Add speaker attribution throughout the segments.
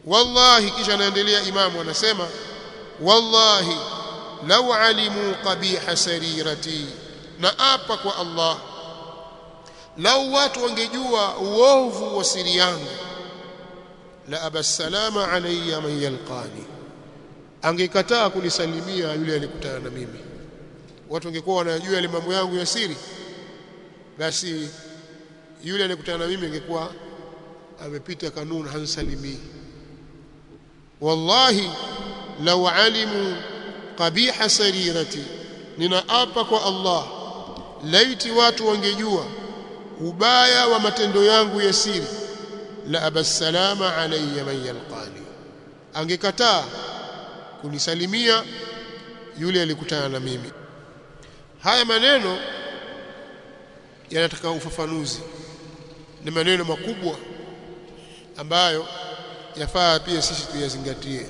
Speaker 1: wallahi kisha anaendelea imamu anasema wallahi law alimu qabiha sarirati na apa kwa Allah lau watu wangejua uovu wa siri yangu la abasalama alayya man yalqani angekataa kunisalimia yule alikutana na mimi watu wangekuwa wanajua yale mambo yangu ya siri basi yule alikutana na mimi angekuwa amepita kanuni hansalimii wallahi law alimu qabiha sarirati ninaapa kwa Allah laiti watu wangejua ubaya wa matendo yangu ya siri la abasalama alayya man yalqani angekataa kunisalimia yule alikutana na mimi haya maneno yanataka ufafanuzi ni maneno makubwa ambayo yafaa pia sisi tuyazingatie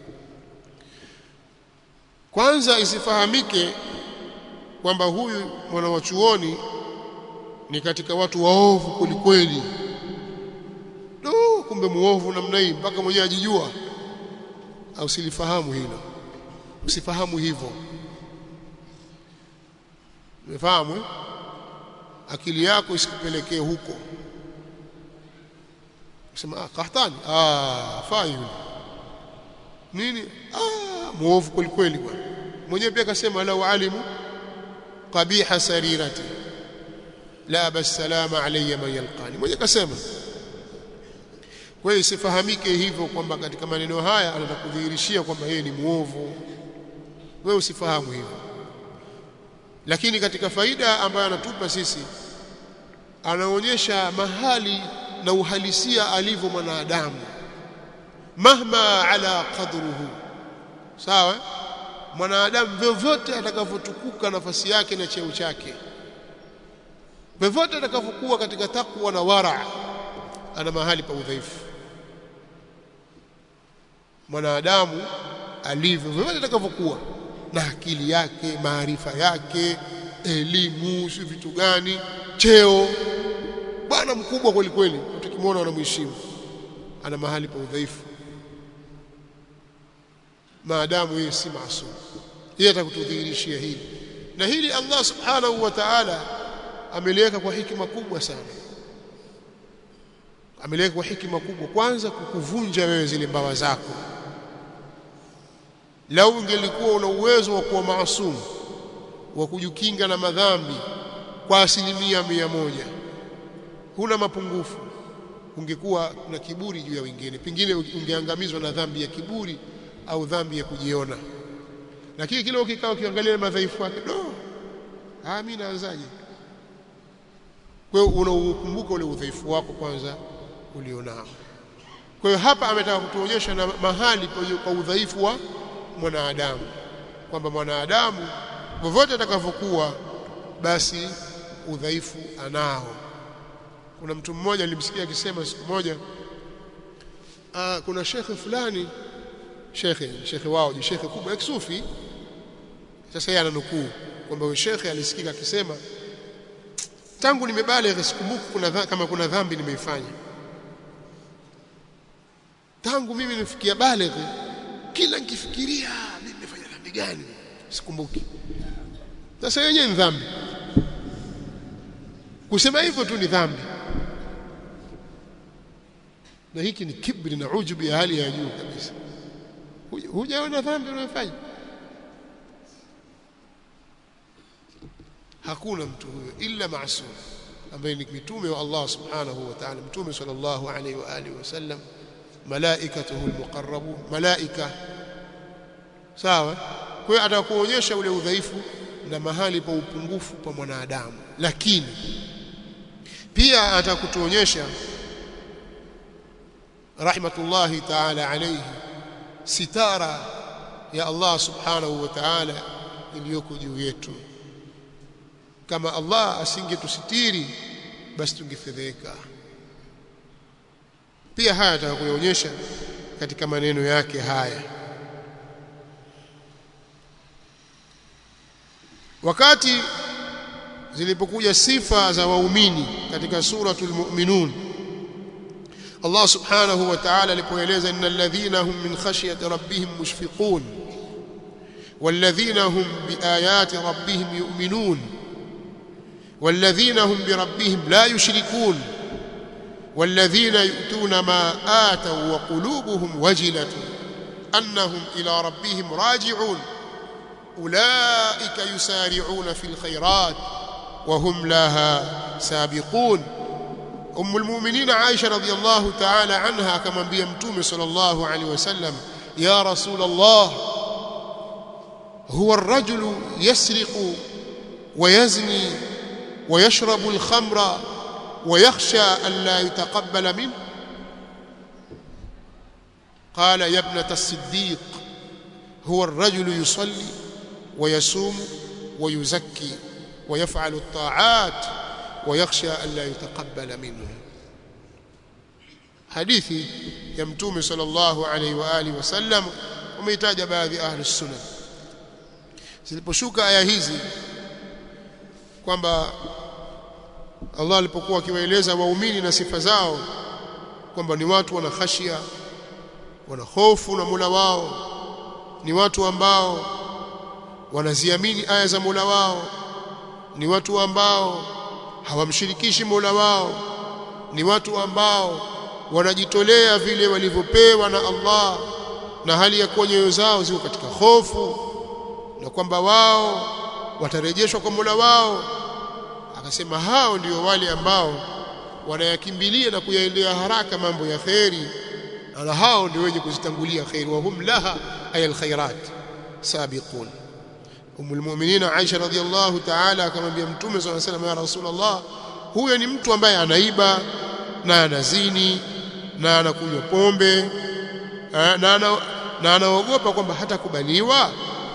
Speaker 1: kwanza isifahamike kwamba huyu mwana wa chuoni ni katika watu waovu kulikweli do kumbe muovu namna hii mpaka mwenyewe ajijua au silifahamu hilo usifahamu hivyo umefahamu eh? akili yako isikupelekee huko sema ah kahtani ah fai yule nini ah muovu kweli kweli bwana mwenyewe pia akasema la alimu qabiha sarirati la basalama alayya man yalqani mwenyewe akasema kwa hiyo isifahamike hivyo kwamba katika maneno haya anatakudhihirishia kwamba yeye ni muovu wewe usifahamu hivyo lakini katika faida ambayo anatupa sisi anaonyesha mahali na uhalisia alivyo mwanadamu mahma ala qadruhu sawa mwanadamu vyovyote atakavyotukuka nafasi yake na cheo chake vyovyote atakavyokuwa katika takwa na wara ana mahali pa udhaifu mwanadamu alivyo vyovyote atakavyokuwa na akili yake maarifa yake elimu si vitu gani cheo bwana mkubwa kweli kweli mtu kimwona anamheshimu ana mahali pa udhaifu maadamu yeye si maasum yeye atakutudhihirishia hili na hili Allah subhanahu wa ta'ala ameliweka kwa hikima kubwa sana ameliweka kwa hikima kubwa kwanza kukuvunja wewe zile mbawa zako lau ungelikuwa una uwezo wa kuwa maasum wa kujikinga na madhambi kwa asilimia mia moja huna mapungufu ungekuwa na kiburi juu ya wengine pengine ungeangamizwa na dhambi ya kiburi au dhambi ya kujiona lakini kile ukikaa ukiangalia madhaifu yake do ah mimi naanzaje kwa hiyo unaukumbuka ule udhaifu wako kwanza ulionao kwa hiyo hapa ametaka kutuonyesha na mahali pa udhaifu wa mwanadamu kwamba mwanadamu vyovyote atakavyokuwa basi udhaifu anao kuna mtu mmoja nilimsikia akisema siku moja aa, kuna shekhe fulani shekhe shekhe wao ni shekhe kubwa ya kisufi sasa yeye ananukuu kwamba huyo shekhe alisikika akisema tangu nimebaligha sikumbuki kuna kama kuna dhambi nimeifanya tangu mimi nifikia baligha kila nikifikiria mimi nimefanya dhambi gani sikumbuki sasa yenyewe ni dhambi kusema hivyo tu ni dhambi na hiki ni kibri na ujubu ya hali ya juu kabisa hujaona dhambi unayofanya hakuna mtu huyo illa maasum ambaye ni mtume wa Allah subhanahu wa ta'ala mtume sallallahu alayhi wa alihi wasallam malaikatuhu almuqarrabun malaika sawa kwa hiyo atakuonyesha ule udhaifu na mahali pa upungufu pa mwanadamu lakini pia atakutuonyesha rahmatullahi ta'ala alayhi sitara ya Allah subhanahu wa ta'ala iliyoko juu yetu kama Allah asingetusitiri basi tungefedheka pia haya atakuonyesha katika maneno yake haya wakati zilipokuja sifa za waumini katika suratul mu'minun Allah subhanahu wa ta'ala alipoeleza innal ladhina hum min khashyati rabbihim mushfiqun والذين هم بآيات ربهم يؤمنون والذين هم بربهم لا يشركون والذين يؤتون ما آتوا وقلوبهم وجلة أنهم إلى ربهم راجعون أولئك يسارعون في الخيرات وهم لها سابقون أم المؤمنين عائشة رضي الله تعالى عنها كما بيمتوم صلى الله عليه وسلم يا رسول الله هو الرجل يسرق ويزني ويشرب الخمر ويخشى أن لا يتقبل منه قال يا ابنة الصديق هو الرجل يصلي ويصوم ويزكي ويفعل الطاعات ويخشى أن لا يتقبل منه حديثي يمتوم صلى الله عليه وآله وسلم وميتاج بعض أهل السنن ziliposhuka aya hizi kwamba Allah alipokuwa akiwaeleza waumini na sifa zao kwamba ni watu wana khashia wana hofu na Mola wao ni watu ambao wanaziamini aya za Mola wao ni watu ambao hawamshirikishi Mola wao ni watu ambao wanajitolea vile walivyopewa na Allah na hali ya kuwa nyoyo zao ziko katika hofu na kwamba wao watarejeshwa kwa Mola wao akasema hao ndio wale ambao wanayakimbilia na kuyaendea haraka mambo ya kheri na hao ndio wenye kuzitangulia kheri wa hum laha ay alkhairat sabiqun umul mu'minin Aisha radhiyallahu ta'ala akamwambia mtume صلى الله عليه وسلم ya rasulullah huyo ni mtu ambaye anaiba na anazini na anakunywa pombe na ana na anaogopa kwamba hatakubaliwa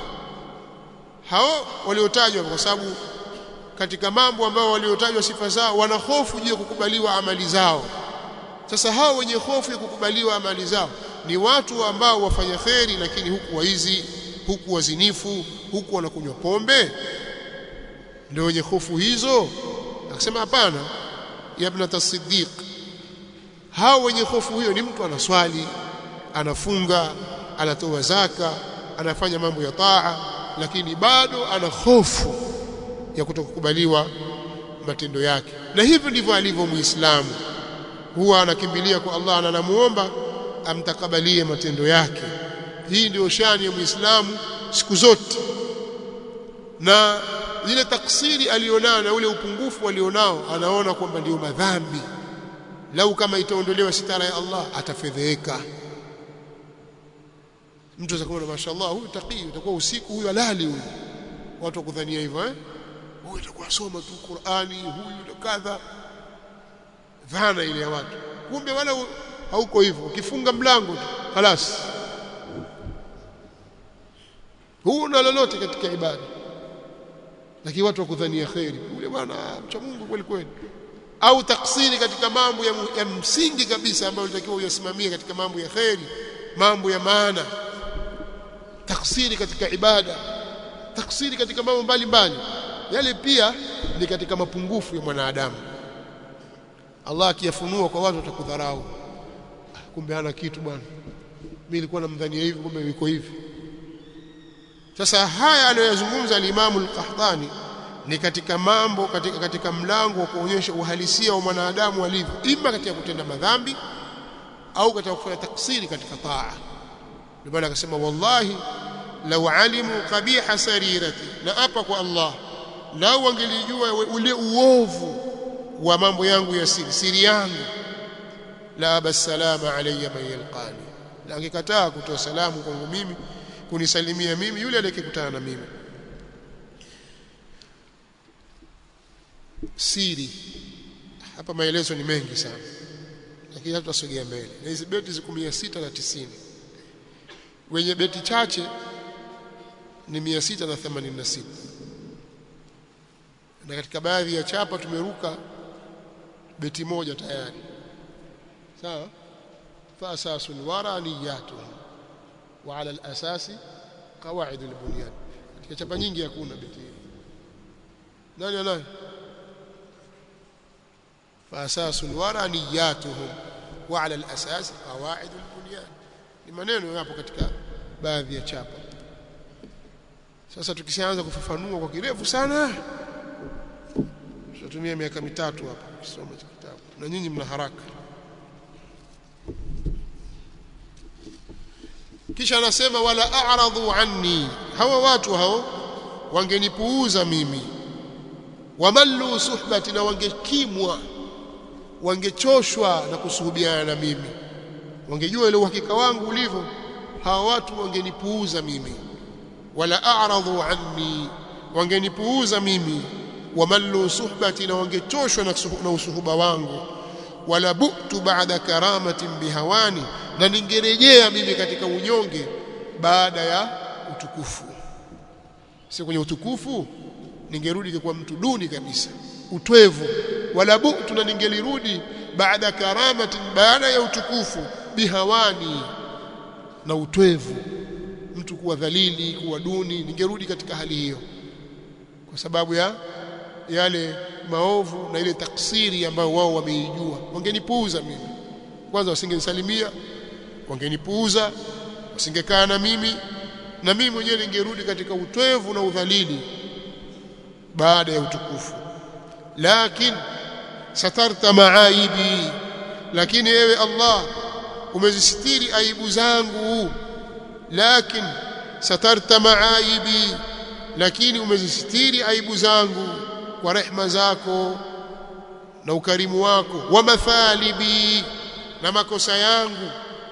Speaker 1: hao waliotajwa kwa sababu katika mambo ambao waliotajwa sifa zao wana hofu juu ya kukubaliwa amali zao sasa hao wenye hofu ya kukubaliwa amali zao ni watu ambao wafanya kheri lakini huku waizi huku wazinifu huku wanakunywa pombe ndio wenye hofu hizo akasema hapana ya ibn as-siddiq hao wenye hofu hiyo ni mtu anaswali anafunga anatoa zaka anafanya mambo ya taa lakini bado ana hofu ya kutokukubaliwa matendo yake na hivyo ndivyo alivyo muislamu huwa anakimbilia kwa Allah na anamuomba amtakabalie matendo yake hii ndio shani ya muislamu siku zote na ile taksiri alionao na ule upungufu alionao anaona kwamba ndio madhambi lau kama itaondolewa sitara ya Allah atafedheka mtu atakuwa mashaallah huyu taqi utakuwa usiku huyu alali huyu watu wakudhania hivyo eh huyu atakuwa soma tu Qur'ani huyu kadha dhana ile ya watu kumbe wala hauko hivyo ukifunga mlango tu خلاص huna lolote katika ibada lakini watu wakudhania khairi yule bwana mcha Mungu kweli kweli au taksiri katika mambo ya, ya msingi kabisa ambayo unatakiwa uyasimamie katika mambo ya khairi mambo ya maana taksiri katika ibada taksiri katika mambo mbalimbali yale pia ni katika mapungufu ya mwanadamu Allah akiyafunua kwa watu watakudharau kumbe hana kitu bwana mimi nilikuwa namdhania hivi kumbe yuko hivi sasa haya aliyozungumza al-Imam al-Qahtani ni katika mambo katika katika mlango wa kuonyesha uhalisia wa mwanadamu alivyo ima katika kutenda madhambi au katika kufanya taksiri katika taa ndio maana akasema wallahi law alimu qabiha sarirati na hapa kwa Allah lau wangelijua ule uovu wa mambo yangu ya siri siri yangu la basalama alayya man yalqani na angekataa kutoa salamu kwangu mimi kunisalimia mimi yule aliyekutana na mimi siri hapa maelezo ni mengi sana lakini hatutasogea mbele na hizi beti ziko 690 wenye beti chache ni 686 na katika baadhi ya chapa tumeruka beti moja tayari sawa fa asasul wara niyatuhum wa ala al-asasi qawaid al-bunyan katika chapa nyingi hakuna beti hili nani anayo fa asasul wara niyatuhum wa ala al-asas qawaid al-bunyan ni maneno yapo katika baadhi ya chapa sasa tukishaanza kufafanua kwa kirefu sana tutatumia miaka mitatu hapa kusoma kitabu na nyinyi mna haraka kisha anasema wala a'radu anni hawa watu hao wangenipuuza mimi wamallu suhbati na wangekimwa wangechoshwa na kusuhubiana na mimi wangejua ile uhakika wangu ulivyo hawa watu wangenipuuza mimi wala a'radu anni wangenipuuza mimi wamallu suhbati na wangechoshwa na usuhuba wangu wala bu'tu ba'da karamatin bihawani na ningerejea mimi katika unyonge baada ya utukufu si kwenye utukufu ningerudi kwa mtu duni kabisa utwevu wala bu'tu na ningelirudi baada karamatin baada ya utukufu bihawani na utwevu mtu kuwa dhalili kuwa duni ningerudi katika hali hiyo kwa sababu ya yale maovu na ile taksiri ambayo wao wameijua wangenipuuza mimi kwanza wasingenisalimia wangenipuuza wasingekaa na mimi na mimi mwenyewe ningerudi katika utwevu na udhalili baada ya utukufu lakini satarta maaibi lakini ewe Allah umezisitiri aibu zangu lakini satarta maaibi lakini umezisitiri aibu zangu kwa rehma zako na ukarimu wako wa mathalibi na makosa yangu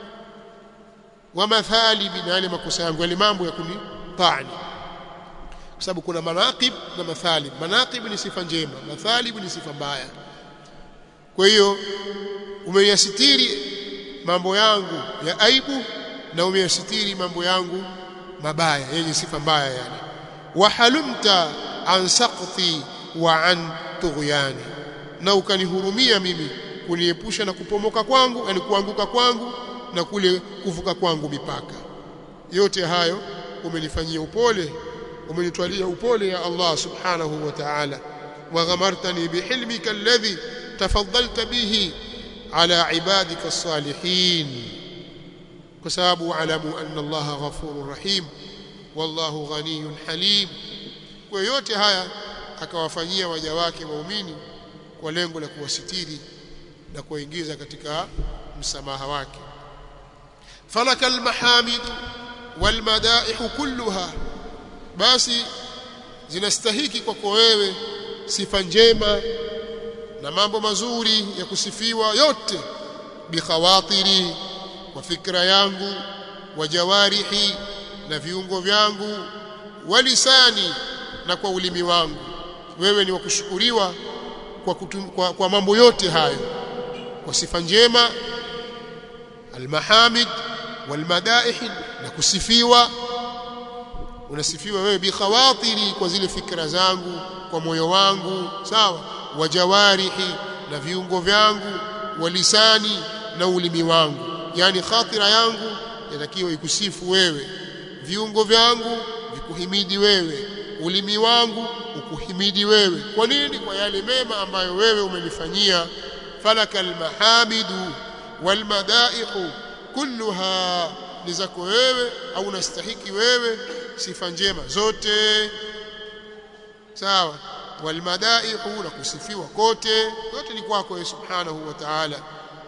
Speaker 1: wa mathalibi na yale makosa yangu yale mambo ya kunitani kwa sababu kuna manaqib na mathalib manaqib ni sifa njema mathalib ni sifa mbaya kwa hiyo umeyasitiri mambo yangu ya aibu na umeyasitiri mambo yangu mabaya yenye sifa mbaya yani wahalumta an saqti wa an tughyani na ukanihurumia mimi kuniepusha na kupomoka kwangu yani kuanguka kwangu na kule kuvuka kwangu mipaka yote hayo umenifanyia upole umenitwalia upole ya Allah subhanahu wa ta'ala wa ghamartani bihilmika alladhi tafaddalta bihi ala ibadika as-salihin kwa sababu alamu anna Allah ghafurur rahim wallahu ghaniyun halim kwa yote haya akawafanyia waja wake waumini kwa lengo la kuwasitiri na kuwaingiza katika msamaha wake falaka almahamid walmadaih kulluha basi zinastahiki kwako wewe sifa njema na mambo mazuri ya kusifiwa yote bikhawatiri kwa fikra yangu wa jawarihi na viungo vyangu walisani na kwa ulimi wangu wewe ni wa kushukuriwa kwa, kutum, kwa, kwa mambo yote hayo kwa sifa njema almahamid walmadaih na kusifiwa unasifiwa wewe bikhawatiri kwa zile fikra zangu kwa moyo wangu sawa wa jawarihi na viungo vyangu walisani na ulimi wangu yani khatira yangu yatakiwa ikusifu wewe viungo vyangu vikuhimidi wewe ulimi wangu ukuhimidi wewe kwa nini kwa yale mema ambayo wewe umenifanyia falaka almahamidu walmadaihu kulluha ni zako wewe au unastahiki wewe sifa njema zote sawa walmadaihu na kusifiwa kote yote ni kwako wewe subhanahu wa ta'ala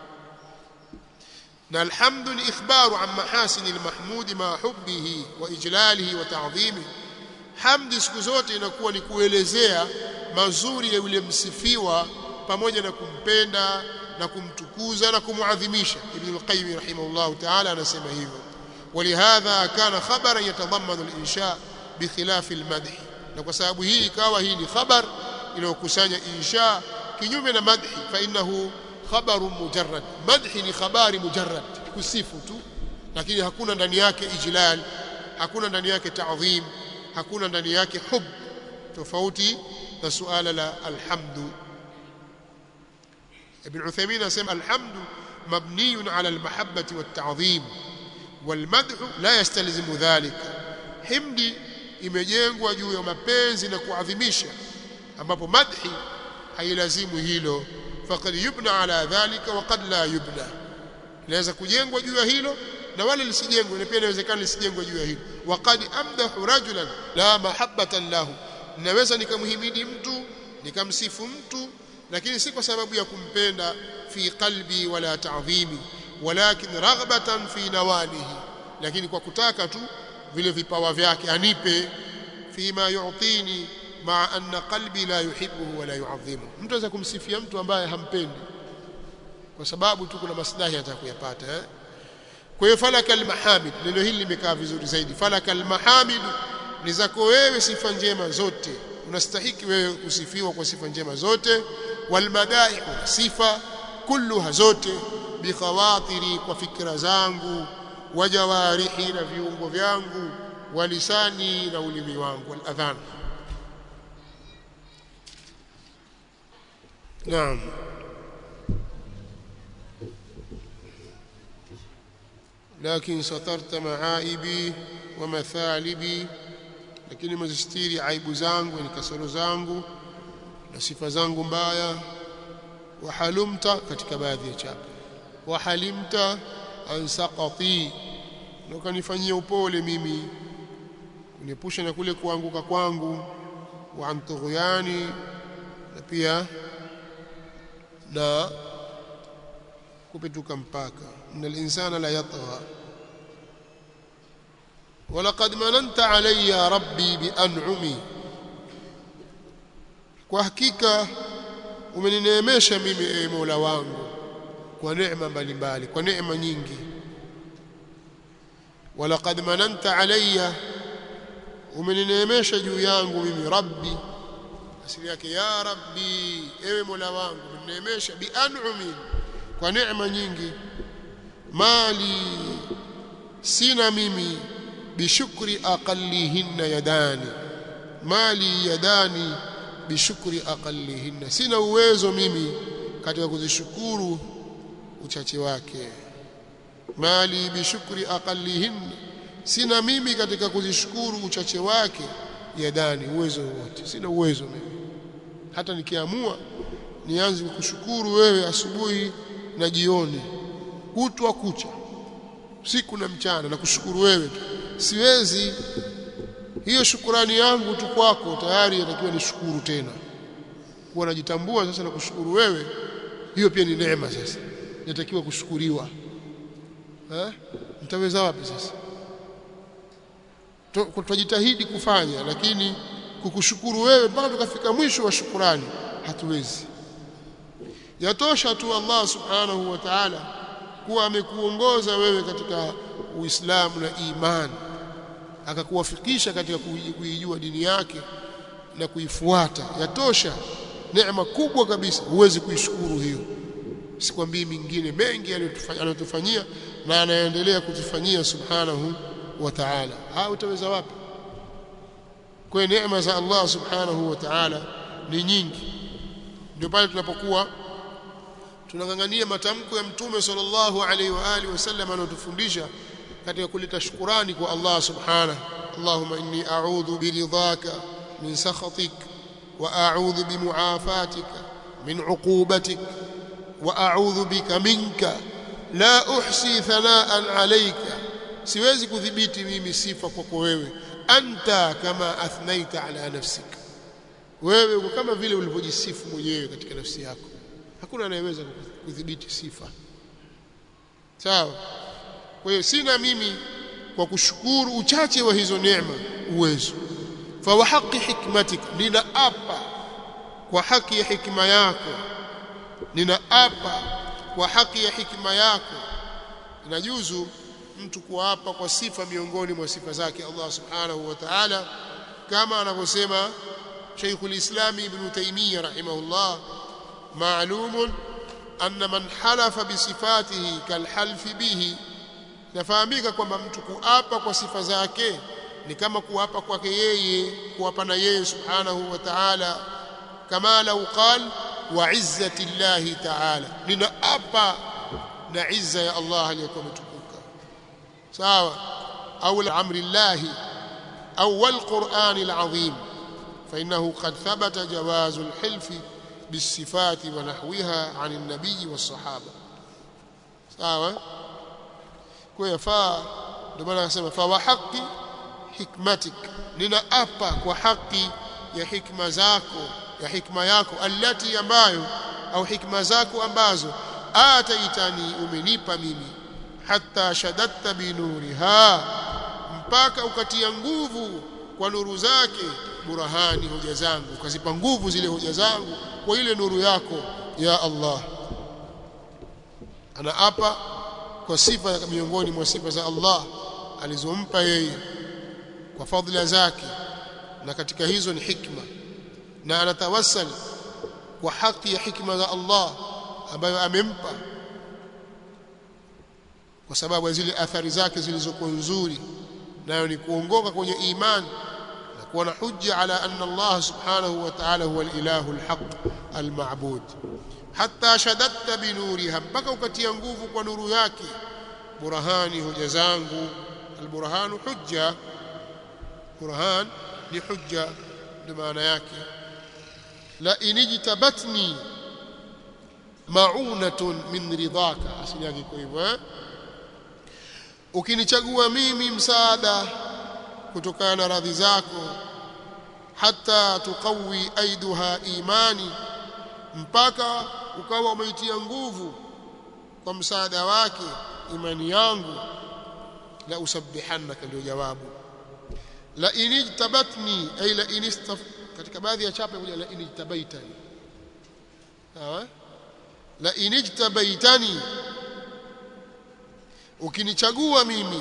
Speaker 1: na alhamdu ni ikhbaru an mahasini almahmudi ma hubbihi wa ijlalihi wa ta'dhimihi hamdi siku zote inakuwa ni kuelezea mazuri ya yule msifiwa pamoja na kumpenda na kumtukuza na kumuadhimisha ibn al-qayyim rahimahullah ta'ala anasema hivyo ولهذا كان خبرا يتضمن الانشاء بخلاف المدح na kwa sababu hii ikawa hii ni khabar inayokusanya insha kinyume na madhi fa innahu khabarun mujarrad madhi ni khabari mujarrad kusifu tu lakini hakuna ndani yake ijlal hakuna ndani yake ta'dhim hakuna ndani yake hub tofauti na suala la alhamdu ibn Uthaymeen anasema alhamdu mabniyun ala almahabbati watta'dhim والمدح لا يستلزم ذلك حمدي imejengwa juu ya mapenzi na kuadhimisha ambapo madhi hailazimu hilo faqad yubna ala dhalika wa qad la yubna inaweza kujengwa juu ya hilo na wala lisijengwe na pia inawezekana lisijengwe juu ya hilo waqad amdahu rajulan la mahabbatan lahu naweza nikamhimidi mtu nikamsifu mtu lakini si kwa sababu ya kumpenda fi qalbi wala ta'dhimi walakin raghbatan fi nawalihi lakini kwa kutaka tu vile vipawa vyake anipe fima yu'tini ma anna qalbi la yuhibbuhu wala yu'adhimu mtu anaweza kumsifia mtu ambaye hampendi kwa sababu tu kuna maslahi atakuyapata eh kwa hiyo falaka almahamid neno hili limekaa vizuri zaidi falaka almahamid ni zako wewe sifa njema zote unastahiki wewe kusifiwa kwa sifa njema zote walmadai sifa kulluha zote bikhawatiri kwa fikra zangu wajawarihi na viungo vyangu walisani na ulimi wangu waladhan naam لكن سترت معائبي ومثالبي lakini umezistiri aibu zangu ni kasoro zangu na sifa zangu mbaya wahalumta katika baadhi ya chapa wahalimta an saqati na ukanifanyia upole mimi kuniepusha na kule kuanguka kwangu wa an tughyani na pia na kupetuka mpaka innal insana la yatgha ولقد مننت علي يا ربي بأنعمي kwa hakika umenineemesha mimi e Mola wangu kwa neema mbalimbali kwa neema nyingi walaqad mananta alayya umenineemesha juu yangu mimi rabbi asili yake ya rabbi ewe Mola wangu umenineemesha bi an'umi kwa neema nyingi mali sina mimi bishukri aqallihinna yadani mali yadani bishukri aqallihinna sina uwezo mimi katika kuzishukuru uchache wake mali bishukri aqallihinna sina mimi katika kuzishukuru uchache wake yadani uwezo wote sina uwezo mimi hata nikiamua nianze kukushukuru wewe asubuhi na jioni kutwa kucha siku na mchana na kushukuru wewe tu siwezi hiyo shukurani yangu tu kwako tayari inatakiwa nishukuru tena kuwa najitambua sasa na kushukuru wewe hiyo pia ni neema sasa inatakiwa kushukuriwa eh mtaweza wapi sasa tutajitahidi kufanya lakini kukushukuru wewe mpaka tukafika mwisho wa shukurani hatuwezi yatosha tu Allah subhanahu wa ta'ala kuwa amekuongoza wewe katika Uislamu na imani akakuwafikisha katika kuijua dini yake na kuifuata yatosha neema kubwa kabisa huwezi kuishukuru hiyo sikwambii mingine mengi anayotufanyia na anaendelea kutufanyia subhanahu wa ta'ala ha utaweza wapi kwa neema za Allah subhanahu wa ta'ala ni nyingi ndio pale tunapokuwa tunangangania matamko ya mtume sallallahu alaihi wa alihi wasallam anayotufundisha katika kuleta shukurani kwa Allah subhanahu Allahumma inni a'udhu biridhaka min sakhatik wa a'udhu bimu'afatika min 'uqubatik wa a'udhu bika minka la uhsi thanaan alayka siwezi kudhibiti mimi sifa kwako wewe anta kama athnaita ala nafsik wewe uko kama vile ulivyojisifu mwenyewe katika nafsi yako hakuna anayeweza kudhibiti sifa sawa kwa hiyo sina mimi kwa kushukuru uchache wa hizo neema uwezo fa wa haqi hikmatik ninaapa kwa haki ya hikma yako ninaapa kwa haki ya hikma yako inajuzu mtu kuapa kwa sifa miongoni mwa sifa zake Allah subhanahu wa ta'ala kama anavyosema شيخ الإسلام ابن تيمية رحمه الله معلوم أن من حلف بصفاته كالحلف به nafahamika kwamba mtu kuapa kwa sifa zake ni kama kuapa kwake yeye kuapa na yeye subhanahu wa ta'ala kama lau qal wa izzati llahi ta'ala ninaapa na izza ya Allah aliyokuwa mtukuka sawa au amri llahi au wal qur'ani alazim فإنه قد ثبت جواز الحلف بالصفات ونحوها عن النبي والصحابة sawa kwa yafaa ndio maana akasema fa wa haqi hikmatik ninaapa kwa haki ya hikma zako ya hikma yako allati ambayo au hikma zako ambazo ataitani umenipa mimi hatta shadatta binuriha mpaka ukatia nguvu kwa nuru zake burahani hoja zangu ukazipa nguvu zile hoja zangu kwa ile nuru yako ya Allah anaapa kwa sifa miongoni mwa sifa za Allah alizompa yeye kwa fadhila zake na katika hizo ni hikma na anatawassal kwa haki ya hikma za Allah ambayo amempa kwa sababu ya zile athari zake zilizokuwa nzuri nayo ni kuongoka kwenye imani na kuwa na hujja ala anna Allah subhanahu wa ta'ala huwa al-ilahu al-haq al-ma'bud hatta shadatta binuriha mpaka ukatia nguvu kwa nuru yake burhani hoja zangu al-burhanu hujja burhan ni hujja ndio maana yake la inijtabatni ma'unatun min ridhaka asili yake kwa hivyo eh? ukinichagua mimi msaada kutokana na radhi zako hata tukawi aiduha imani mpaka ukawa umeitia nguvu kwa msaada wake imani yangu la usabbihannaka ndio jawabu la inijtabatni ay la inistaf katika baadhi ya chapa kuja la inijtabaitani sawa la inijtabaitani ukinichagua mimi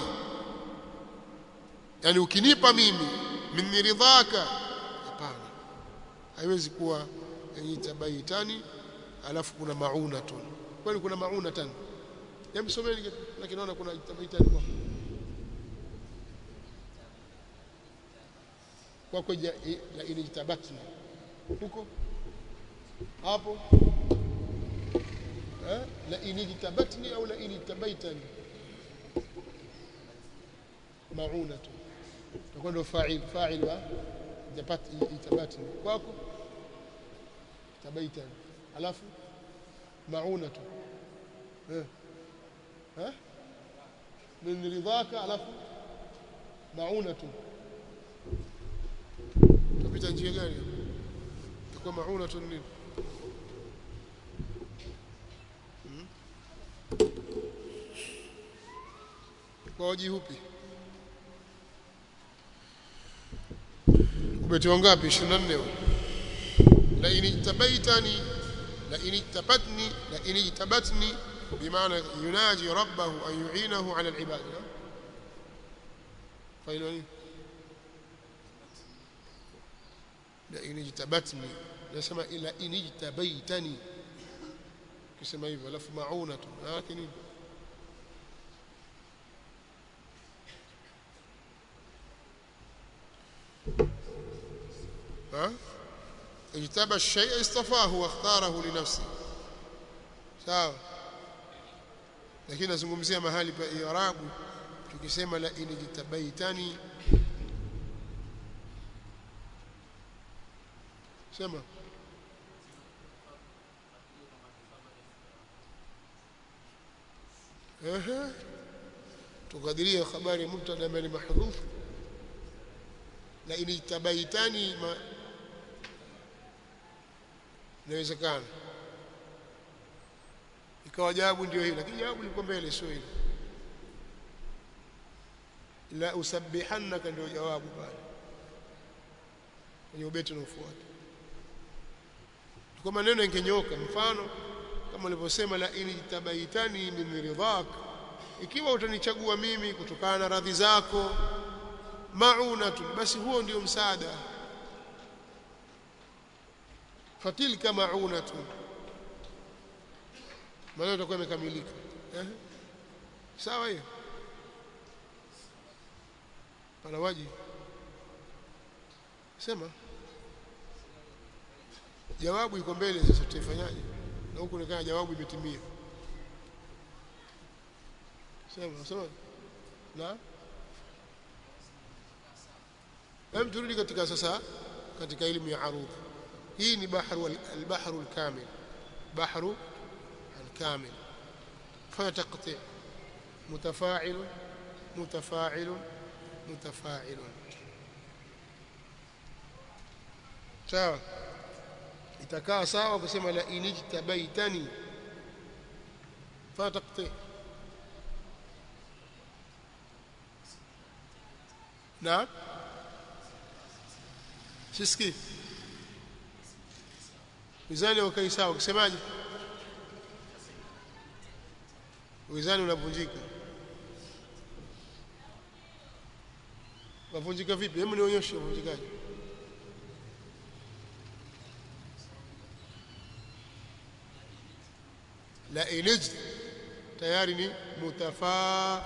Speaker 1: yani ukinipa mimi min ridhaka hapana haiwezi kuwa inijtabaitani alafu kuna maunatun kwani kuna maunatan hebu someni lakini naona kuna ijtabaitani kwa kwa kwa la inijtabatni huko hapo eh la inijtabatni au la inijtabaitani maunatu takuwa ndio fa'il fa'il wa japat itabatni kwako tabaitani alafu maunatu eh eh min ridhaka alafu maunatu tupita njia gani takuwa maunatu nini kwa waji upi ubeti wangapi 24 la inijtabaitani la inijtabatni la inijtabatni bimaana yunaji rabbahu an yu'inahu ala al-ibad failo nini la inijtabatni nasema ila inijtabaitani kisema hivyo alafu maunatu yake nini ها اجتبى الشيء اصطفاه واختاره لنفسه sawa lakini nazungumzia mahali pa i'rabu tukisema la inijtabaitani sema ehe tukadiria habari ya mubtada mali mahdhuf la inijtabaitani ma inawezekana ikawa jawabu ndio hilo lakini jawabu liko mbele sio hilo la usabbihannaka ndio jawabu pale kwenye ubeti unaofuata kwa maneno yangenyoka mfano kama ulivyosema la inijtabaitani min ridhak ikiwa utanichagua mimi kutokana na radhi zako maunatun basi huo ndio msaada fatilka maunatun maneno yatakuwa yamekamilika eh sawa hiyo pana waji sema jawabu iko mbele sasa tutaifanyaje na huku nikana jawabu imetimia sema sema na hem turudi katika sasa katika elimu ya arudha hii ni bahru al-bahru al-kamil bahru al-kamil fanya taqti' mutafa'ilun mutafa'ilun mutafa'ilun sawa itakaa sawa kusema la inijtabaitani fa taqti na siski mizani wakai sawa kusemaje mizani unavunjika wavunjika vipi hebu nionyeshe wavunjikaje la ilij tayari ni mutafaa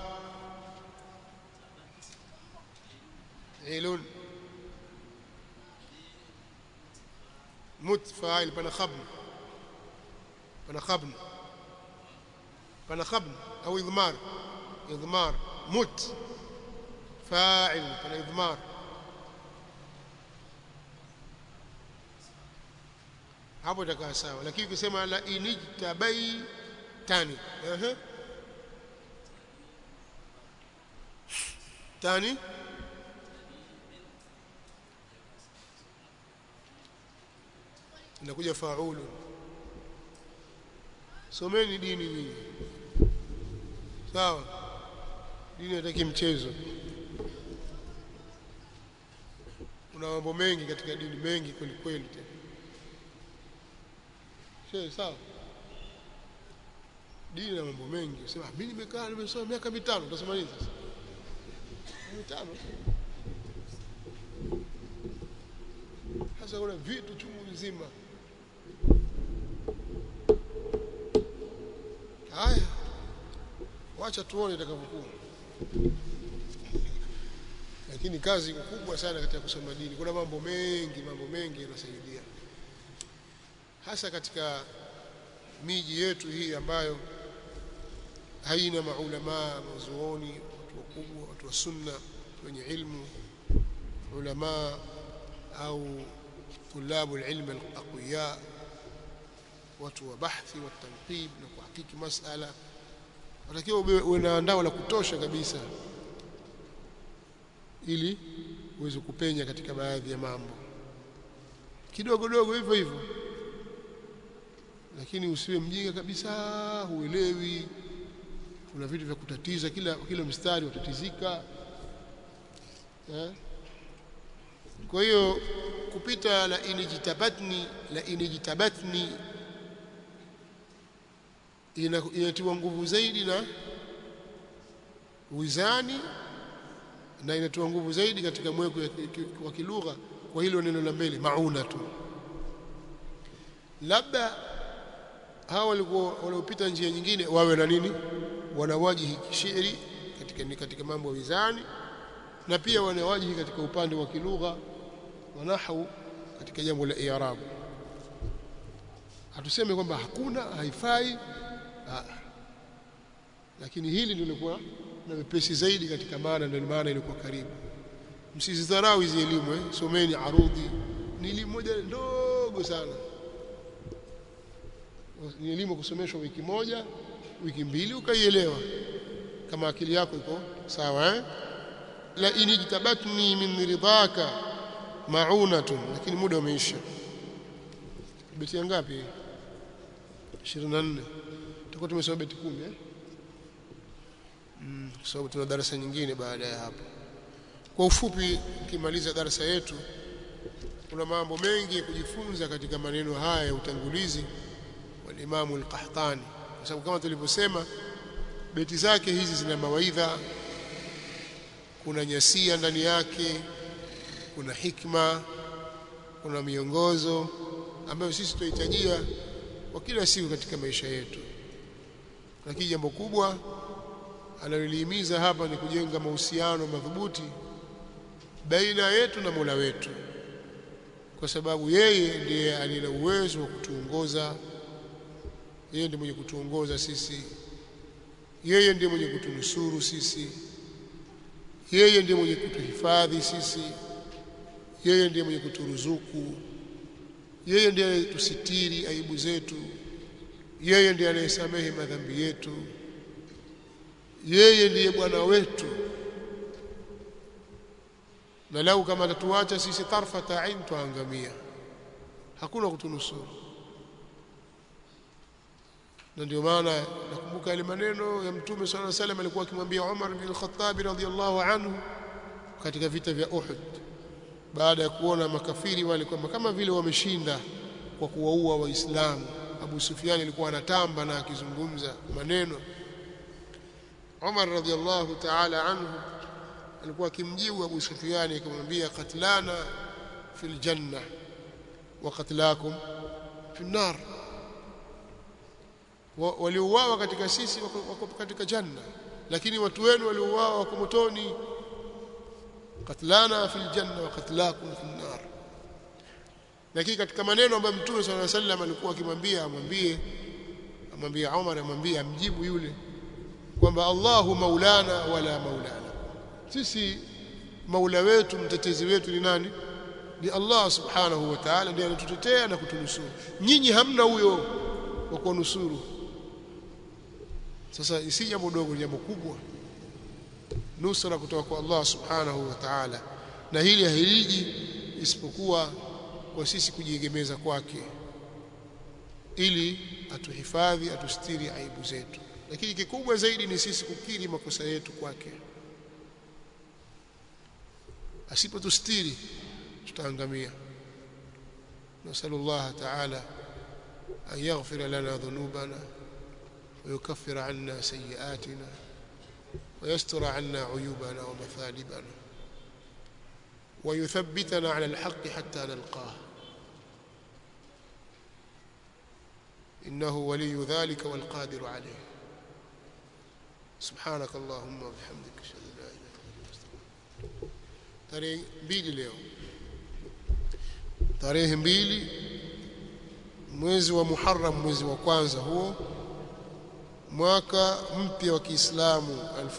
Speaker 1: ilun mut fa'il pana khabn pana khabn pana khabn au idmar idmar mut fa'il pana idmar hapo itakaa sawa lakini ukisema la inijtabai tani ehe tani inakuja faulu someni dini nyinyi sawa dini hataki mchezo kuna mambo mengi katika dini mengi kweli kweli tena Shehe sawa dini na mambo mengi sema mimi nimekaa nimesoma miaka mitano utasema nini sasa mitano hasa kuna vitu chungu nzima haya wacha tuone itakavyokuwa lakini kazi kubwa sana katika kusoma dini kuna mambo mengi mambo mengi yanasaidia hasa katika miji yetu hii ambayo haina maulamaa mazuoni watu wakubwa watu wa sunna wenye ilmu ulamaa au tulabu alilm alaqwiya watu wa bahthi wa tanqib na kuhakiki masala watakiwa uwe na andao la kutosha kabisa ili uweze kupenya katika baadhi ya mambo kidogo dogo hivyo hivyo lakini usiwe mjinga kabisa huelewi kuna vitu vya kutatiza kila kila mstari utatizika eh? kwa hiyo kupita la inijitabatni la inijitabatni inatiwa nguvu zaidi na wizani na inatoa nguvu zaidi katika mweko wa kilugha kwa hilo neno la mbele mauna tu labda hawa walikuwa waliopita njia nyingine wawe na nini wanawajihi shairi katika katika mambo ya wizani na pia wanawajihi katika upande wa kilugha wa nahwu katika jambo la i'rab hatuseme kwamba hakuna haifai ha. lakini hili ndio lilikuwa na mepesi zaidi katika maana ndio maana ilikuwa karibu msizidharau hizi elimu eh someni arudhi ni elimu moja ndogo sana ni elimu kusomeshwa wiki moja wiki mbili ukaielewa kama akili yako iko sawa eh la inijtabatni min ridhaka maunatun lakini muda umeisha beti ngapi 24 tutakuwa tumesoma beti 10 eh mm, kwa sababu tuna darasa nyingine baada ya hapo kwa ufupi ukimaliza darasa yetu kuna mambo mengi ya kujifunza katika maneno haya ya utangulizi wa Imam al-Qahtani kwa sababu kama tulivyosema beti zake hizi zina mawaidha kuna nyasia ndani yake kuna hikma kuna miongozo ambayo sisi tunahitajia kwa kila siku katika maisha yetu lakini jambo kubwa analolihimiza hapa ni kujenga mahusiano madhubuti baina yetu na Mola wetu kwa sababu yeye ndiye aliye na uwezo wa kutuongoza yeye ndiye mwenye kutuongoza sisi yeye ndiye mwenye kutunusuru sisi yeye ndiye mwenye kutuhifadhi sisi yeye ndiye mwenye kuturuzuku yeye ndiye anayetusitiri aibu zetu yeye ndiye anayesamehe madhambi yetu yeye ndiye bwana wetu na lau kama atatuacha sisi tarfata ain tuangamia hakuna kutunusuru na ndio maana nakumbuka yale maneno ya mtume sallallahu alaihi wasallam alikuwa akimwambia Umar bin al-Khattab radhiyallahu anhu katika vita vya Uhud baada ya kuona makafiri wale kwamba kama vile wameshinda kwa kuwaua waislamu Abu Sufyan alikuwa anatamba na akizungumza maneno Umar radhiyallahu ta'ala anhu alikuwa akimjibu Abu Sufyan akimwambia qatlana fil janna wa qatlakum fi nar waliouawa katika sisi wako katika janna lakini watu wenu waliouawa wako motoni qatlana fil janna wa qatlakum fi nar lakini katika maneno ambayo mtume swalla sallam alikuwa akimwambia amwambie amwambie Umar amwambie amjibu yule kwamba Allahu maulana wala maulana sisi maula wetu mtetezi wetu ni nani ni Allah subhanahu wa ta'ala ndiye anatutetea na kutunusuru nyinyi hamna huyo wa kunusuru sasa si jambo dogo jambo kubwa nusra kutoka kwa Allah subhanahu wa ta'ala na hili haliji isipokuwa kwa sisi kujiegemeza kwake ili atuhifadhi atustiri aibu zetu lakini kikubwa zaidi ni sisi kukiri makosa yetu kwake asipotustiri tutaangamia نسأل الله تعالى أن يغفر لنا ذنوبنا ويكفر عنا سيئاتنا ويستر عنا عيوبنا ومثالبنا ويثبتنا على الحق حتى نلقاه إنه ولي ذلك والقادر عليه سبحانك اللهم وبحمدك اشهد ان لا اله الا انت tarehe mbili leo tarehe mbili mwezi wa Muharram mwezi wa kwanza huo mwaka mpya wa Kiislamu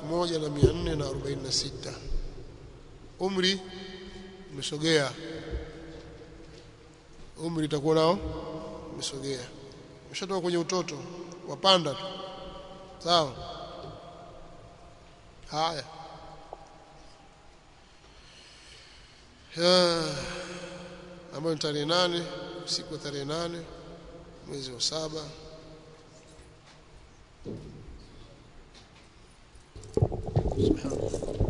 Speaker 1: 1446 umri umesogea umri itakuwa nao umesogea umeshatoka kwenye utoto wapanda tu sawa haya ambayo ni tarehe nane siku ya tarehe nane mwezi wa saba subhanallah